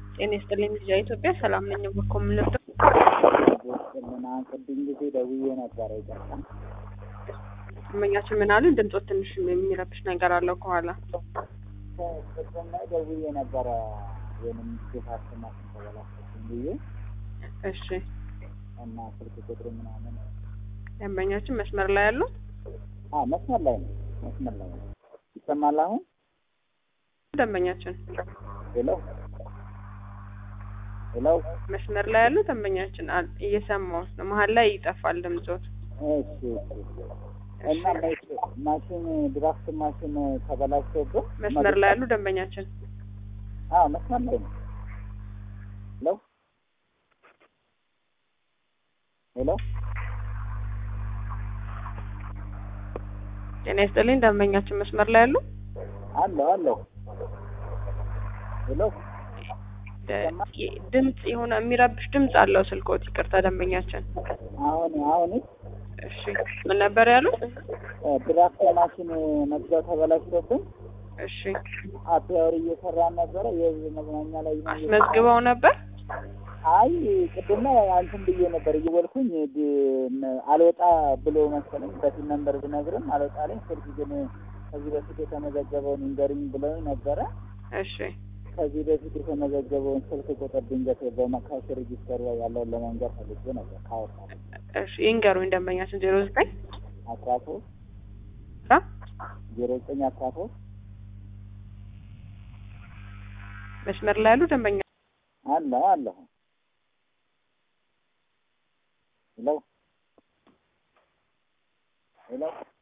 ጤና ይስጥልኝ ልጅ ኢትዮጵያ ሰላም ነኝ። በኮ ምንወደው እና ቅድም ጊዜ ደውዬ ነበረ ይቀርታ እመኛችን ምን አሉን? ድምፆት ትንሽ የሚረብሽ ነገር አለው ከኋላ። ቅድም ላይ ደውዬ ነበረ ወይም ጌታችን ማሽን ተበላሽብኝ ብዬ እሺ እና ስልክ ቁጥሩ ምናምን ደንበኛችን መስመር ላይ ያሉት አ መስመር ላይ ነው መስመር ላይ ነው ይሰማል አሁን ደንበኛችን ሄሎ ሄሎ መስመር ላይ ያሉት ደንበኛችን አል- እየሰማሁት ነው። መሀል ላይ ይጠፋል ድምፆት። እሺ እሺ እና ማሽ- ማሽን ድራፍት ማሽን ተበላሽቶብን መስመር ላይ ያሉ ደንበኛችን አዎ መስመር ላይ ነው ሄሎ ሄሎ ጤና ይስጥልኝ ደንበኛችን መስመር ላይ ያሉ አለሁ አለሁ ሄሎ ደ- የ- ድምፅ የሆነ የሚረብሽ ድምፅ አለው ስልኮት። ይቅርታ ደንበኛችን። አሁን አሁን እሺ ምን ነበር ያሉት? ድራፍት ማሽን መግዛት ተበላሽቶብን እሺ አፒያወር እየሰራን ነበረ የህዝብ መዝናኛ ላይ ነው አስመዝግበው ነበር። አይ ቅድም ላይ አንተን ብዬ ነበር እየወልኩኝ ድ- አልወጣ ብሎ መሰለኝ በፊት ነንበር ብነግርም አልወጣ ላይ ስልክ ግን ከዚህ በፊት የተመዘገበውን ንገሪኝ ብለውኝ ነበረ እሺ ከዚህ በፊት የተመዘገበውን ስልክ ቁጥር ድንገት በመካሽ ሬጂስተር ላይ ያለውን ለመንገር ፈልጌ ነበር ካወጣ እሺ ይንገሩኝ ደንበኛችን ዜሮ ዘጠኝ አስራ ሶስት አ ዜሮ ዘጠኝ አስራ ሶስት መስመር ላይ ያሉ ደንበኛ አለሁ አለሁ ሄሎ ሄሎ